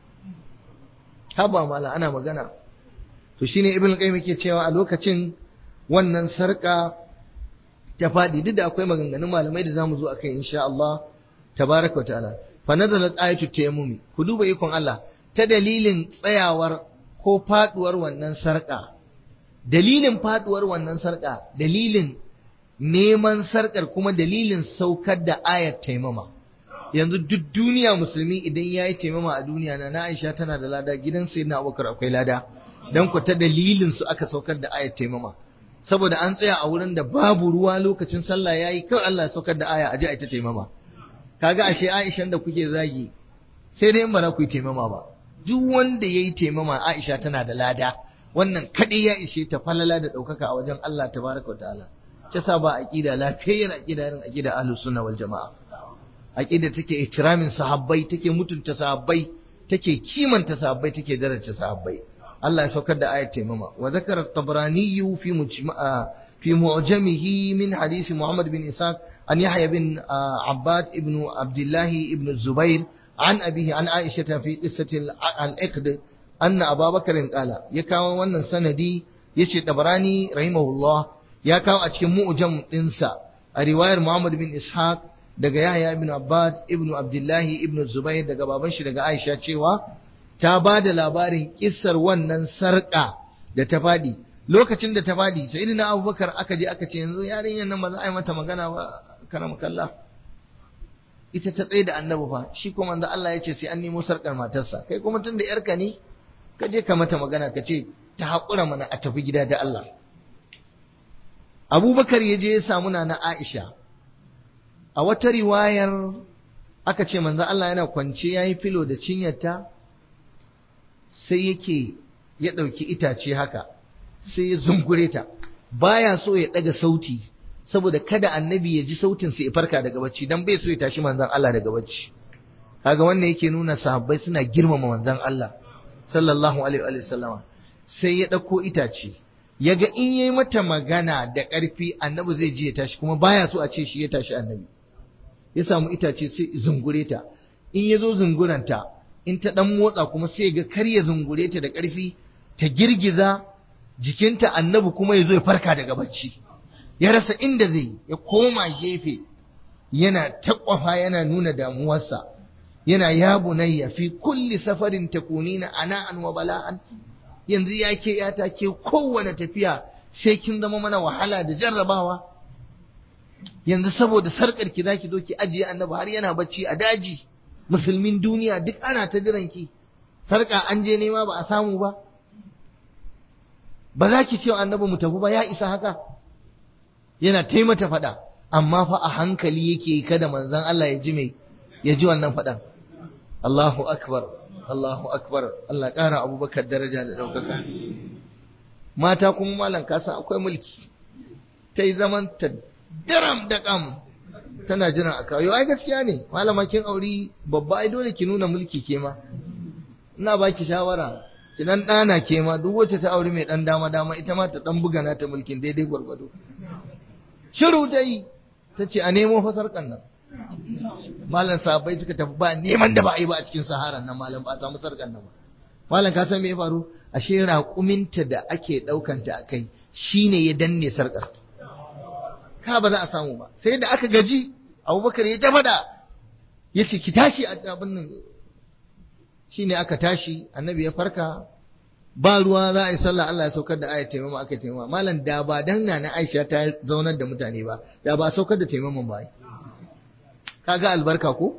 haba mala ana magana to shine ibn qayyim yake cewa a lokacin wannan sarƙa ta faɗi duk da akwai maganganun malamai da zamu zo akai insha Allah tabaraka wa ta'ala fa nazalat ayatu tayammumi ku duba ikon Allah ta dalilin tsayawar ko faduwar wannan sarƙa dalilin faduwar wannan sarƙa dalilin neman sarƙar kuma dalilin saukar da ayat taimama yanzu duk duniya musulmi idan ya yi taimama a duniya na Aisha tana da lada gidan sai na Abubakar akwai lada dan ku ta dalilin su aka saukar da ayat taimama saboda an tsaya a wurin da babu ruwa lokacin sallah yayi kawai Allah ya saukar da aya aje a ta taimama kaga ashe Aisha da kuke zagi sai dai in ba za ku yi taimama ba duk wanda yayi taimama Aisha tana da lada wannan kaɗai ya ishe ta falala da ɗaukaka a wajen Allah tabaraka wa ta'ala ta sa ba aqida lafiyayyar aqida irin aqida ahlus sunna wal jamaa aqida take ihtiramin sahabbai take mutunta sahabbai take kimanta sahabbai take daraja sahabbai Allah ya saukar da ayat taimama wa zakara at-tabrani fi mujma'a fi mu'jamihi min hadisi Muhammad bin Ishaq an Yahya bin Abbad ibn Abdullah ibn Zubair an abihi an Aisha fi qissati al-iqd anna ababakarin kala ya kawo wannan sanadi ya ce dabarani rahimahullah ya kawo a cikin mu'jam ɗinsa a riwayar muhammad bin ishaq daga yahya ibn abbad ibn abdullahi ibn zubair daga baban shi daga aisha cewa ta ba da labarin kissar wannan sarƙa da ta faɗi lokacin da ta faɗi sai na abubakar aka je aka ce yanzu yarinyar nan ba za a yi mata magana ba karam kallah ita ta tsaye da annabi fa shi kuma manzo Allah ya ce sai an nemo sarƙar matarsa kai kuma tun da yarka ne ka je ka mata magana ka ce ta haƙura mana a tafi gida da Allah abubakar ya je ya samu na aisha a wata riwayar aka ce manzo Allah yana kwance ya yi filo da cinyarta sai yake ya ɗauki itace haka sai ya zungure ta baya so ya ɗaga sauti saboda kada annabi ya ji sautin sai ya farka daga bacci dan bai so ya tashi manzon Allah daga bacci kaga wannan yake nuna sahabbai suna girmama manzon Allah sallallahu alaihi wa sallama sai ya ɗauko itace ya ga in yayi mata magana da ƙarfi annabi zai ji ya tashi kuma baya so a ce shi ya tashi annabi ya samu itace sai zungure ta in ya zo zunguranta in ta ɗan motsa kuma sai ga kar ya zungure ta da ƙarfi ta girgiza jikinta annabi kuma ya zo ya farka daga bacci ya rasa inda zai ya koma gefe yana taƙwafa yana nuna damuwarsa yana ya bunayya fi kulli safarin takunina ana'an wa bala'an yanzu ya ke yata ke kowane tafiya sai kin zama mana wahala da jarrabawa yanzu saboda sarkar ki zaki zo ki ajiye annabi har yana bacci a daji musulmin duniya duk ana ta jiran ki sarka an je nema ba a samu ba ba za ki ce annabi mu tafi ba ya isa haka yana taimata faɗa amma fa a hankali yake kada manzon Allah ya ji mai ya ji wannan faɗan Allahu akbar Allahu akbar Allah ƙara abubakar daraja da ɗaukaka mata kuma malam kasa akwai mulki ta yi zaman ta daram da kam tana jiran a kawo ai gaskiya ne malama kin auri babba ai dole ki nuna mulki ke ma ina baki shawara ki dan dana ke ma duk wacce ta auri mai dan dama dama ita ma ta dan buga na ta mulkin daidai gwargwado shiru dai ta ce a nemo fasarkan nan malam sahabbai suka tafi ba neman da ba a yi ba a cikin saharan nan malam ba a samu sarkan nan ba malam ka san me ya faru ashe raƙuminta da ake ɗaukanta a kai shine ya danne sarkar ka ba za a samu ba sai da aka gaji abubakar ya tafada ya ce ki tashi a abin nan shine aka tashi annabi ya farka ba ruwa za a yi sallah Allah ya saukar da ayat taimama aka taimama malam da ba dan na Aisha ta zaunar da mutane ba da ba saukar da taimaman ba kaga albarka ko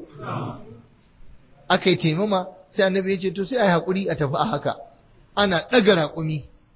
aka yi taimama sai annabi ya ce to sai a yi haƙuri a tafi a haka ana ɗaga raƙumi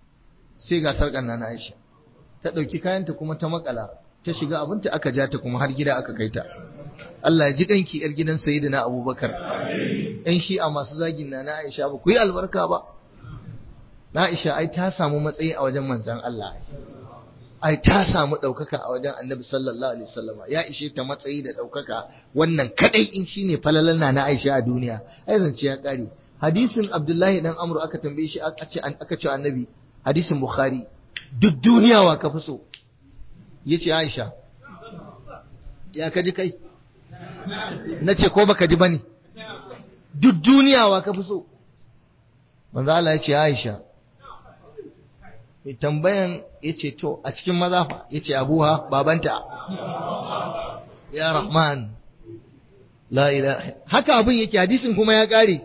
sai ga sarƙar na Aisha ta ɗauki kayanta kuma ta makala ta shiga abinta aka ja ta kuma har gida aka kai ta Allah ya ji kanki yar gidan sayyidina Abubakar ɗan shi'a masu zagin na na Aisha ba ku yi albarka ba na Aisha ai ta samu matsayi a wajen manzon Allah ai ta samu ɗaukaka a wajen Annabi sallallahu alaihi wasallama ya ishe ta matsayi da ɗaukaka wannan kadai in shine falalan na na Aisha a duniya ai zance ya kare hadisin Abdullahi dan Amr aka tambaye shi aka ce aka ce Annabi hadisin Bukhari duk duniya wa ka fi so yace Aisha ya kaji kai na ce ko baka ji ba ne duk duniya wa ka fi so manzo Allah ya ce Aisha mai tambayan ya ce to a cikin maza fa ya ce abuha babanta ya rahman la ilaha haka abin yake hadisin kuma ya kare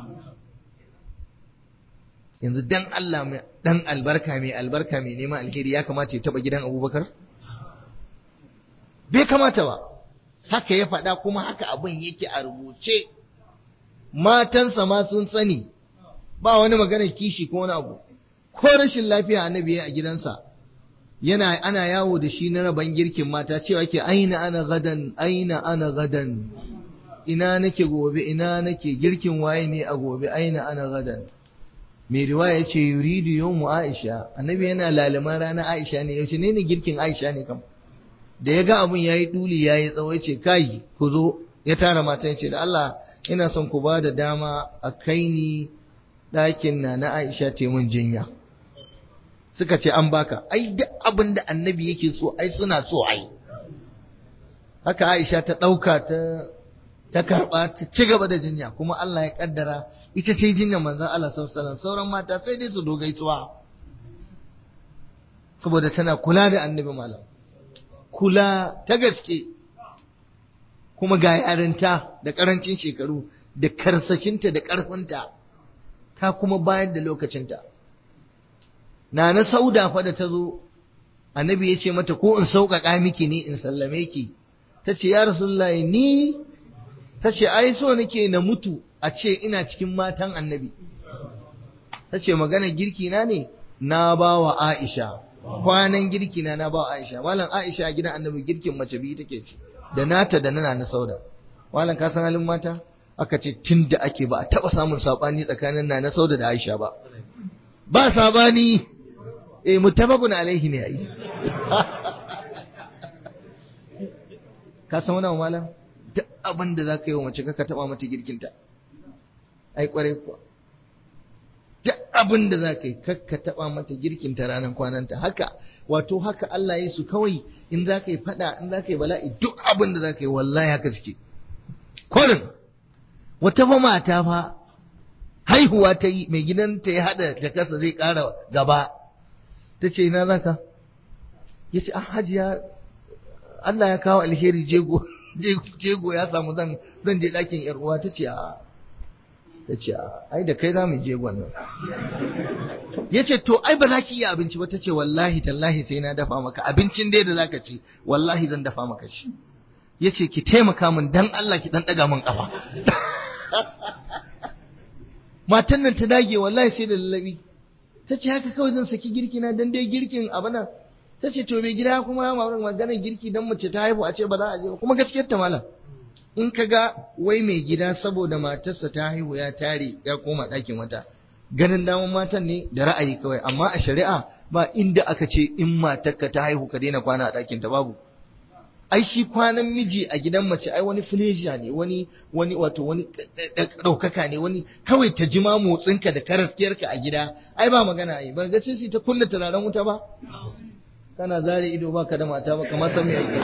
yanzu dan Allah mai dan albarka mai albarka mai neman alheri ya kamata ya taba gidan Abubakar bai kamata ba haka ya faɗa kuma haka abin yake a rubuce matansa ma sun sani ba wani maganar kishi ko wani abu ko rashin lafiya annabi a gidansa yana ana yawo da shi na raban girkin mata cewa ke aina ana gadan aina ana gadan ina nake gobe ina nake girkin waye ne a gobe aina ana gadan mai riwaya ce yuridu yawmu aisha annabi yana lalaman rana aisha ne yaushe ne ne girkin aisha ne kam da ya ga abun yayi duli yayi tsawo ce kai ku zo ya tara mata ce da Allah ina son ku ba da dama a kai ni ɗakin na na Aisha te mun jinya suka ce an baka ai duk abin da annabi yake so ai suna so ai haka Aisha ta ɗauka ta ta karɓa ta ci gaba da jinya kuma Allah ya kaddara ita ce jinyar manzon Allah sallallahu alaihi sauran mata sai dai su dogaituwa saboda tana kula da annabi malam kula ta gaske kuma ga yarinta da karancin shekaru da karsashinta da ƙarfinta ta kuma bayar da lokacinta na na sauda fa da ta zo annabi ya ce mata ko in sauƙaƙa miki ne in sallame ki ta ce ya rasulullahi ni ta ce ai so nake na mutu a ce ina cikin matan annabi ta ce magana girki na ne na ba wa aisha kwanan girki na na ba wa aisha malam aisha a gidan annabi girkin mace biyu take ci da nata da nana na sauda malam ka san halin mata aka ce tun da ake ba a taɓa samun saɓani tsakanin na na sauda da aisha ba ba saɓani eh mutabakun alaihi ne ai ka san wani malam duk abin da za ka yi wa mace ka taɓa mata girkinta ai kwarai kuwa duk abin da za ka yi kakka taɓa mata girkinta ranar kwananta haka wato haka Allah ya su kawai in za ka yi faɗa in za ka yi bala'i duk abin da za ka yi wallahi haka suke kurin wata fa mata fa haihuwa ta yi mai gidanta ya haɗa jakarsa zai ƙara gaba ta ce ina za ka ya ce ah hajiya Allah ya kawo alheri jego jego ya samu zan zan je ɗakin yar uwa ta ce a ta ce a ai da kai za mu je nan ya ce to ai ba za ki iya abinci ba ta ce wallahi tallahi sai na dafa maka abincin dai da za ka ci wallahi zan dafa maka shi ya ce ki taimaka min dan Allah ki dan ɗaga min ƙafa matan nan ta dage wallahi sai da lallabi ta ce haka kawai zan saki girki na dan dai girkin abu nan ta ce to mai gida kuma maganar girki dan mace ta haihu a ce ba za a je ba kuma gaskiyar ta malam in ka ga wai mai gida saboda matarsa ta haihu ya tare ya koma ɗakin wata ganin daman matan ne da ra'ayi kawai amma a shari'a ba inda aka ce in matarka ta haihu ka daina kwana a ɗakin ta babu ai shi kwanan miji a gidan mace ai wani fileja ne wani wani wato wani ɗaukaka ne wani kawai ta jima motsinka da karaskiyarka a gida ai ba magana ai ba ga sai ta kunna turaren wuta ba kana zare ido baka da mata ba kamar san me yake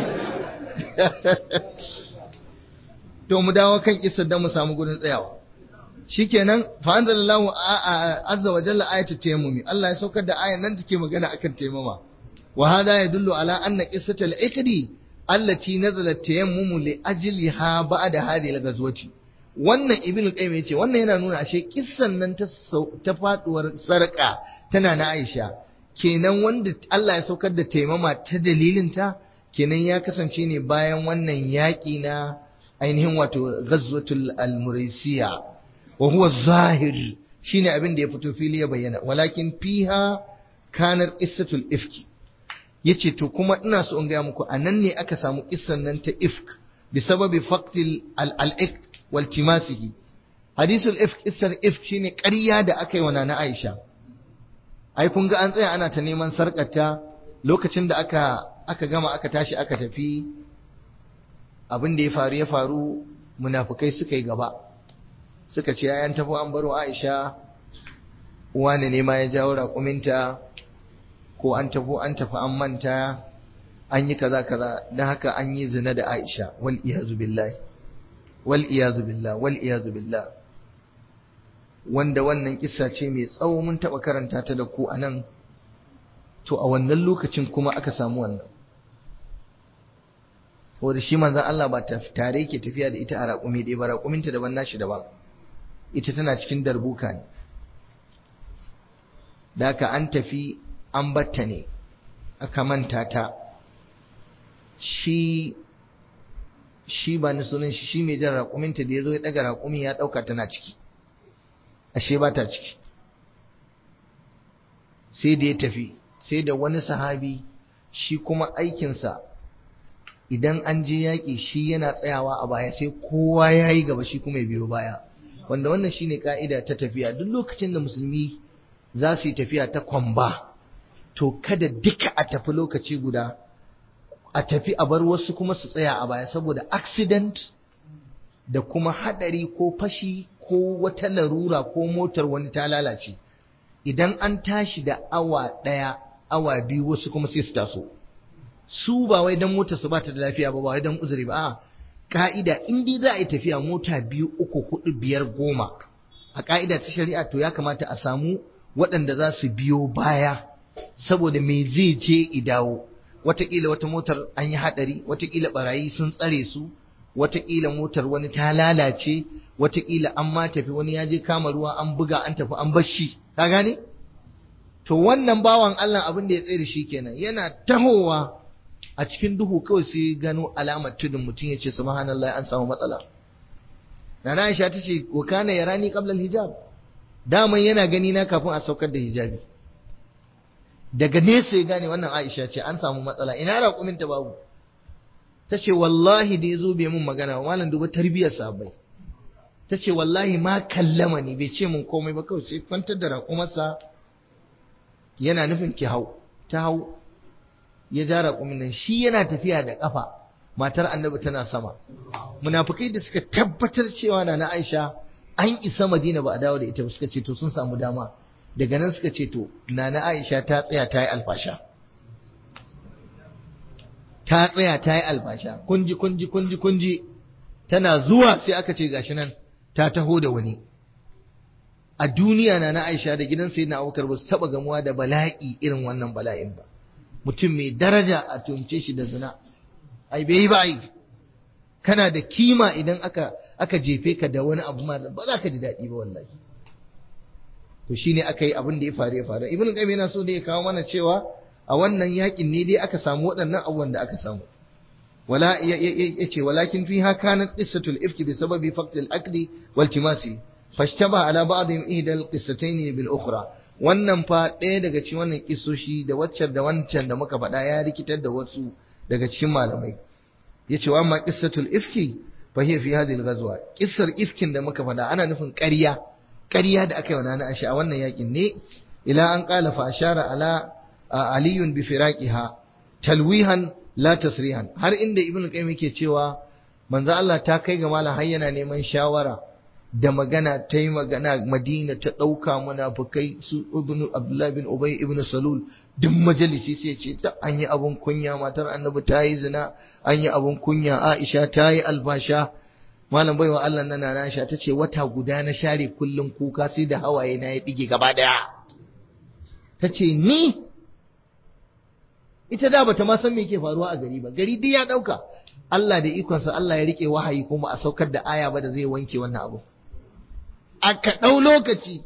to mu dawo kan kissar da mu samu gurin tsayawa shikenan fa anzalallahu azza wa jalla ayatu tayammumi Allah ya saukar da ayan nan take magana akan tayammuma wa hada yadullu ala anna qissatul ikdi allati nazalat tayammumu li ajliha ba'da hadhihi al-ghazwati wannan ibnu qayyim yace wannan yana nuna ashe kissan nan ta ta faduwar sarka tana na Aisha kenan wanda Allah ya saukar da taimama ta dalilin ta kenan ya kasance ne bayan wannan yaƙi na ainihin wato ghazwatul al-muraysiya wa huwa zahir shine abin da ya fito fili ya bayyana walakin fiha kanar qissatul ifki yace to kuma ina so in ga muku anan ne aka samu kissan nan ta ifk bi sababi faqtil al-ifk wal timasihi hadisul ifk kissar ifk shine ƙarya da aka yi wa nana Aisha ai kun ga an tsaya ana ta neman sarƙata lokacin da aka aka gama aka tashi aka tafi abin da ya faru ya faru munafukai suka yi gaba suka ce ayan tafi an baro Aisha wani ne ma ya jawo raƙuminta ko an tafi an tafi an manta an yi kaza kaza don haka an yi zina da Aisha wal iyazu billahi wal iyazu billah wal iyazu billah wanda wannan kissa ce mai tsawo mun taɓa karanta ta da ku a nan to a wannan lokacin kuma aka samu wannan wanda shi manzan Allah ba tare yake tafiya da ita a raƙumi ɗaya ba raƙuminta daban nashi daban ita tana cikin darbuka ne da haka an tafi an batta ne aka manta ta shi shi ba ni sunan shi shi mai jan raƙuminta da ya zo ya ɗaga raƙumi ya ɗauka tana ciki ashe ba ta ciki sai da ya tafi sai da wani sahabi shi kuma aikinsa idan an je yaƙi shi yana tsayawa a baya sai kowa ya yi gaba shi kuma ya biyo baya wanda wannan shine ka'ida ta tafiya duk lokacin da musulmi za su yi tafiya ta kwamba to kada duka a tafi lokaci guda a tafi a bar wasu kuma su tsaya a baya saboda accident da kuma hadari ko fashi ko wata larura ko motar wani ta lalace idan an tashi da awa ɗaya awa biyu wasu kuma sai su taso su ba wai dan motar su ba ta da lafiya ba ba wai dan uzuri ba a ka'ida in dai za a yi tafiya mota biyu uku hudu biyar goma a ka'ida ta shari'a to ya kamata a samu waɗanda za su biyo baya saboda me zai je idawo watakila wata motar an yi haɗari watakila barayi sun tsare su watakila motar wani ta lalace watakila an ma tafi wani ya je kama ruwa an buga an tafi an bashi ka gane to wannan bawan Allah abin da ya tsaye da shi kenan yana tahowa a cikin duhu kawai sai gano alamar tudun mutum ya ce subhanallah an samu matsala Nana Aisha ta ce wa kana yarani qabla hijab daman yana gani na kafin a saukar da hijabi daga nesa ya gane wannan Aisha ce an samu matsala ina raƙumin ta babu ta ce wallahi da ya zo bai mun magana ba malam duba tarbiyyar sabai ta ce wallahi ma kallama ni bai ce mun komai ba kawai sai kwantar da raƙumarsa yana nufin ki hau ta hau ya ja raƙumin nan shi yana tafiya da ƙafa matar annabi tana sama munafukai da suka tabbatar cewa na na Aisha an isa Madina ba a dawo da ita ba suka ce to sun samu dama daga nan suka ce to na na Aisha ta tsaya ta yi alfasha ta tsaya ta yi alfasha kunji kunji kunji kunji tana zuwa sai aka ce gashi nan ta taho da wani a duniya na na Aisha da gidan sayyidina Abubakar ba su taba gamuwa da bala'i irin wannan bala'in ba mutum mai daraja a tumce shi da zina ai bai ba ai kana da kima idan aka aka jefe ka da wani abu ma ba za ka ji daɗi ba wallahi to shine aka yi abin da ya faru ya faru ibn qayyim yana so da ya kawo mana cewa a wannan yakin ne dai aka samu waɗannan abubuwan da aka samu wala yace walakin fiha kanat qissatul ifki bi sababi faqd al-aqli wal timasi fashtaba ala ba'dihim ihda al-qissatayn bil ukhra wannan fa ɗaya daga cikin wannan kissoshi da waccan da wancan da muka faɗa ya rikitar da wasu daga cikin malamai yace wa amma qissatul ifki fa hiya fi hadhihi al-ghazwa qissar ifkin da muka faɗa ana nufin ƙarya ƙarya da aka yi wa nana Aisha a wannan yakin ne ila an qala fa ashara ala aliyun bi firaqiha talwihan la tasrihan har inda ibnu qayyim yake cewa manzo Allah ta kai ga malam har yana neman shawara da magana ta yi magana Madina ta ɗauka munafukai su ibnu Abdullah bin Ubay ibn Salul duk majalisi sai ce ta an yi abun kunya matar annabi ta yi zina an yi abun kunya Aisha ta yi albasha malam baiwa Allah na nana Aisha ta ce wata guda na share kullum kuka sai da hawaye na ya dige gaba daya ta ce ni ita da bata ma san me ke faruwa a gari ba gari duk ya dauka Allah da ikonsa Allah ya rike wahayi kuma a saukar da aya ba da zai wanke wannan abu aka dau lokaci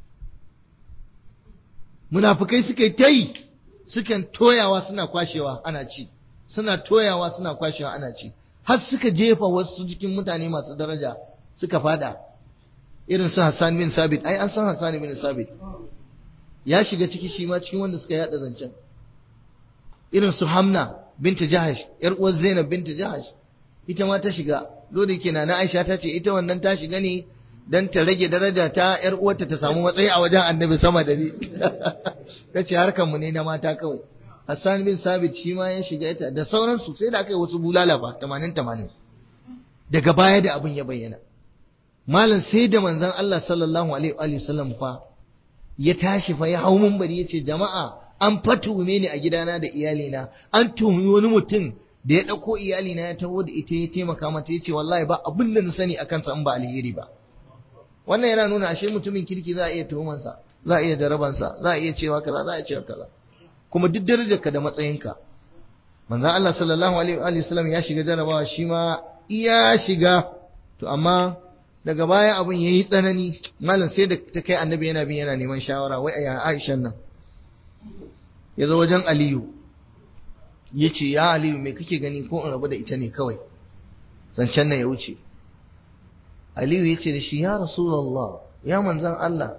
munafukai suka ta yi sukan toyawa suna kwashewa ana ci suna toyawa suna kwashewa ana ci har suka jefa wasu cikin mutane masu daraja suka fada irin su Hassan bin Sabit ai an san Hassan bin Sabit ya shiga ciki shi ma cikin wanda suka yada zancen irin su Hamna binta Jahash yar uwar Zainab binta Jahash ita ma ta shiga dole kenan na Aisha ta ce ita wannan ta shiga ne dan ta rage daraja ta yar uwarta ta samu matsayi a wajen Annabi sama da ni tace harkan mu ne na mata kawai Hassan bin Sabit shi ma ya shiga ita da sauransu sai da aka yi wasu bulala ba 80 80 daga baya da abin ya bayyana malam sai da manzon Allah sallallahu alaihi wa sallam fa ya tashi fa ya hau munbari yace jama'a an fatume ni a gidana da iyalina an tuhumi wani mutum da ya ɗauko iyalina ya taho da ita ya taimaka mata ya ce wallahi ba abin da na sani akan sa in ba alheri ba wannan yana nuna ashe mutumin kirki za a iya tuhumansa za a iya jarabansa za a iya cewa kaza za a iya cewa kaza kuma duk darajarka da matsayinka manzon Allah sallallahu alaihi wa sallam ya shiga jarabawa shi ma iya shiga to amma daga baya abin yayi tsanani malam sai da ta kai annabi yana bin yana neman shawara wai a Aisha nan ya zo wajen Aliyu ya ce ya Aliyu mai kake gani ko in rabu da ita ne kawai zancen nan ya wuce Aliyu ya ce da shi ya Rasulallah ya manzan Allah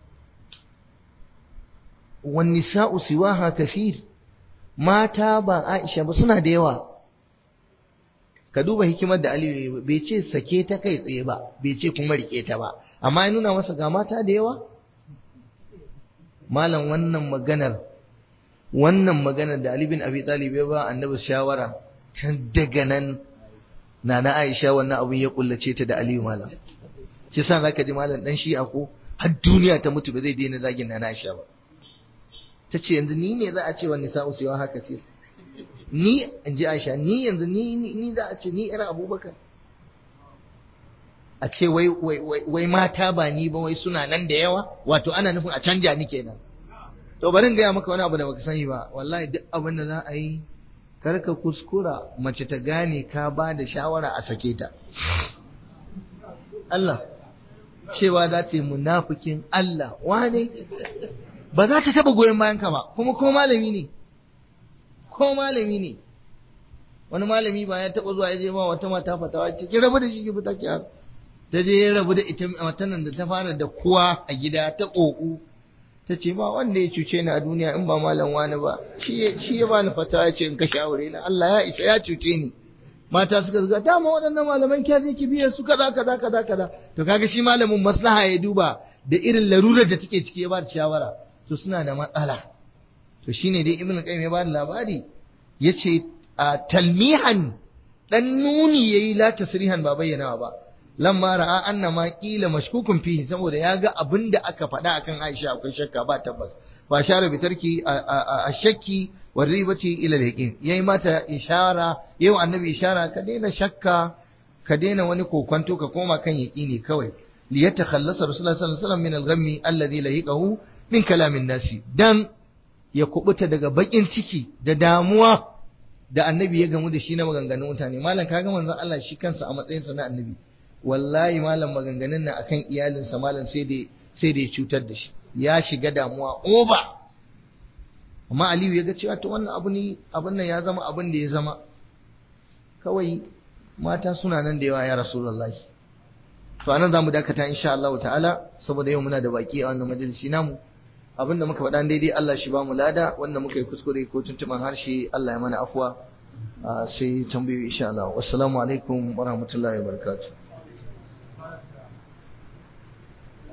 wani sa'u siwaha kasir mata ba Aisha ba suna da yawa ka duba hikimar da Aliyu bai ce sake ta kai tsaye ba bai ce kuma rike ta ba amma ya nuna masa ga mata da yawa malam wannan maganar wannan maganar da Ali bin Abi Talib ya ba annabi shawara tun daga nan nana Aisha wannan abun ya kullace ta da Aliyu malam shi sa zaka ji malam dan shi ko har duniya ta mutu ba zai daina zagin nana Aisha ba tace yanzu ni ne za a ce wani sa'u siwa haka ce ni in ji Aisha ni yanzu ni ni za a ce ni ira Abubakar a ce wai wai wai mata ba ni ba wai suna nan da yawa wato ana nufin a canja ni kenan to bari in gaya maka wani abu da baka sani ba wallahi duk abin da za a yi kar ka kuskura mace ta gane ka ba da shawara a sake ta Allah cewa za ta yi munafikin Allah wane ba za ta taba goyon bayan ka ba kuma ko malami ne ko malami ne wani malami ba ya taba zuwa ya je ma wata mata fatawa ce ki rabu da shi ki fita ki ta je ya rabu da ita matan da ta fara da kuwa a gida ta koku ta ce ba wanda ya cuce ni a duniya in ba malam wani ba shi ya bani fatawa ya ce in kashe aure na Allah ya isa ya cuce ni mata suka zuga dama waɗannan malaman kya je ki biya su kaza kaza kaza kaza to kaga shi malamin maslaha ya duba da irin larurar da take ciki ya ba da shawara to suna da matsala to shine dai ibnu qayyim ya ba da labari yace a talmihan dan nuni yayi la tasrihan ba bayyana ba lamma ra'a anna ma qila mashkukun fihi saboda ya ga abinda aka faɗa akan Aisha akwai shakka ba tabbas ba share bitarki a shakki wa ribati ila al-yaqin yayi mata ishara yau annabi ishara ka daina shakka ka daina wani kokwanto ka koma kan yaqini kawai li yatakhallasa rasulullah sallallahu alaihi wasallam min al-ghammi alladhi lahiqahu min kalamin nasi dan ya kubuta daga bakin ciki da damuwa da annabi ya gamu da shi na maganganun mutane malam kaga manzon Allah shi kansa a matsayinsa na annabi wallahi malam maganganun nan akan iyalinsa malam sai da sai da ya cutar da shi ya shiga damuwa oba amma Aliyu ya ga cewa to wannan abu ne abin nan ya zama abin da ya zama kawai mata suna nan da yawa ya rasulullahi to anan zamu dakata insha Allah ta'ala saboda yau muna da baki a wannan majalisi namu abinda muka faɗa daidai Allah shi ba mu lada wanda muka yi kuskure ko tuntuban harshe Allah ya mana afuwa sai tambayoyi insha Allah wassalamu alaikum wa rahmatullahi wa barakatuh